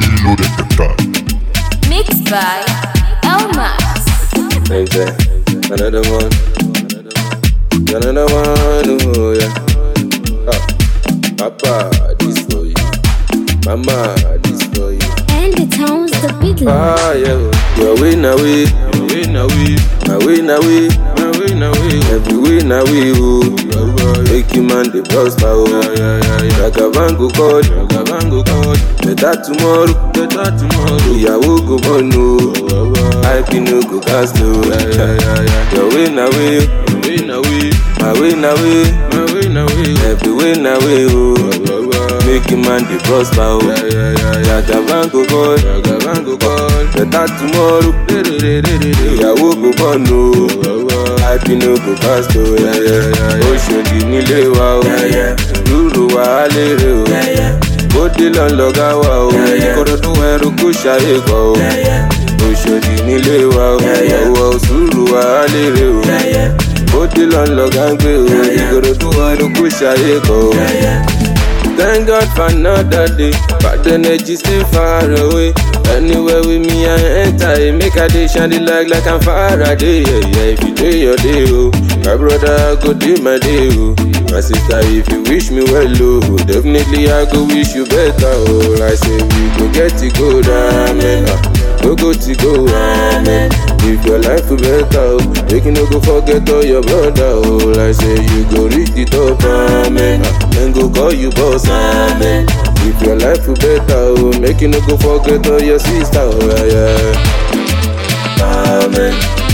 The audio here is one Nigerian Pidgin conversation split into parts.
Billy detectar. Mixed by Elmax. Nigga, another one. Another one, oh yeah. Ah, Papa, this for you. Mama, this for you. And the town's the big one. Ah, yeah. Your way na way, your way na way, my way na way, my way na way. Every way na way, oh. Make you man the prosper, oh. Yeah, yeah, yeah. Ragavango God, Ragavango God. Better tomorrow, better tomorrow. Ìyàwó go born, oh. I no go cast, oh. Yeah, yeah, yeah, yeah. Your way na way, your way na way, my way na way, my way na way. Every way na way, oh. Make you man the prosper, oh. Yeah, yeah, yeah, yeah. Ragavango God, Ragavango God. Better tomorrow, ìyàwó go born, oh. I no go cast, oh. Yeah, yeah, yeah, yeah. Oṣòdì nílé wa, oh. Yeah, yeah. Lúrù wa á lérè, oh. Yeah, yeah. Bódé lọ lọ́gá wa, oh. Ìkòròdú ẹrú kó ṣayé kọ, oh. Oṣòdì nílé wa, oh. Ọwọ́ sùúrù wa á lérè, oh. Bódé lọ lọ́gá ń gbé, oh. Ìkòròdú ẹrú kó ṣayé kọ, oh. Thank God for another day. Bad energy stay far away. Anywhere with me, I enter. it. Make a day shine the light like I'm Faraday. Yeah, yeah. If you do your day, oh, my brother, I go do my day, oh. My sister, if you wish me well, oh, definitely I go wish you better, oh. I say we go get it good, amen. Ah, Go go to go, amen. If your life will better, oh, make you no go forget all your brother, oh. I say you go reach the top, amen. Ah, Then go call you boss, amen. If your life will better, oh, make you no go forget all your sister, oh, yeah, yeah. Amen.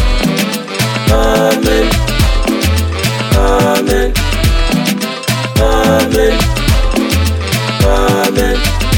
Amen. Amen. Amen. Amen.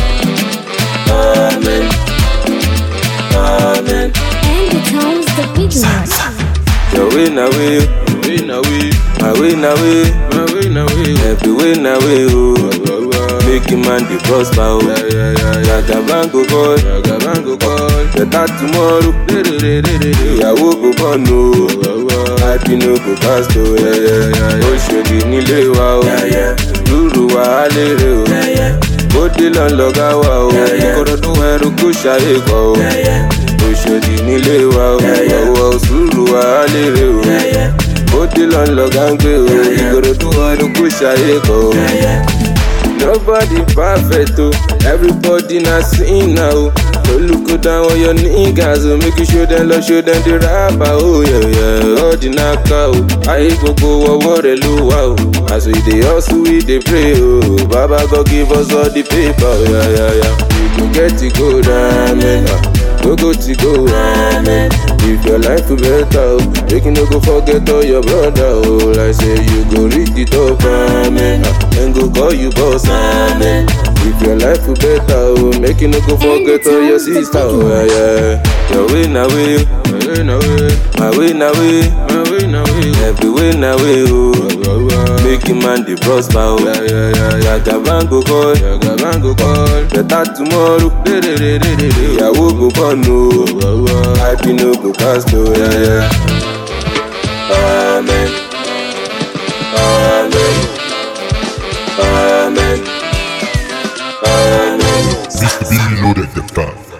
Amen. Amen. And the town's the big one. Your way na way, your way na way, my way na way, my way na way, every way na way, oh. Make you man the prosper, oh. Yeah, yeah, yeah, Ragavango God, Ragavango God. Better tomorrow, ìyàwó go born, oh. Happy no go cast, oh. Yeah, yeah, yeah. Oṣòdì nílé wa, oh. Lúrù wa á lérè, oh. Bódé lọ lọ́gá wa, oh. Ìkòròdú ẹrú kó ṣayé kọ, oh. Oṣòdì nílé wa, oh. Ọwọ́ sùúrù wa á lérè, oh. Bódé lọ lọ́gá ń gbé, oh. Ìkòròdú ẹrú kó ṣayé kọ, oh. Nobody perfect, oh. Everybody na sinner, oh. No look down on your niggas, oh. Make you show them love, show them the rapper, oh. Yeah, yeah. All the naka, oh. Ayé gbogbo ọwọ́ rẹ̀ ló wà, oh. As we dey hustle, we dey pray, oh. Baba God give us all the paper, oh. Yeah, yeah, yeah. We go get it good, amen. Ah, Go go to go, amen. If your life will better, oh. Make you no go forget all your brother, oh. Like say you go reach the top, amen. Ah, Then go call you boss, amen. If your life will better, oh. Make you no go forget all your sister, oh. Yeah, yeah. Your way na way, my way na way, my way na way, my way na way. Every way na way, oh. Make you man the prosper, oh. Yeah, yeah, yeah, yeah. Ragavango God, Ragavango God. Better tomorrow, ìyàwó go born, oh. Happy no go cast, oh. Yeah, yeah. Amen. Amen. Amen. Amen. Mr. Billy detectar.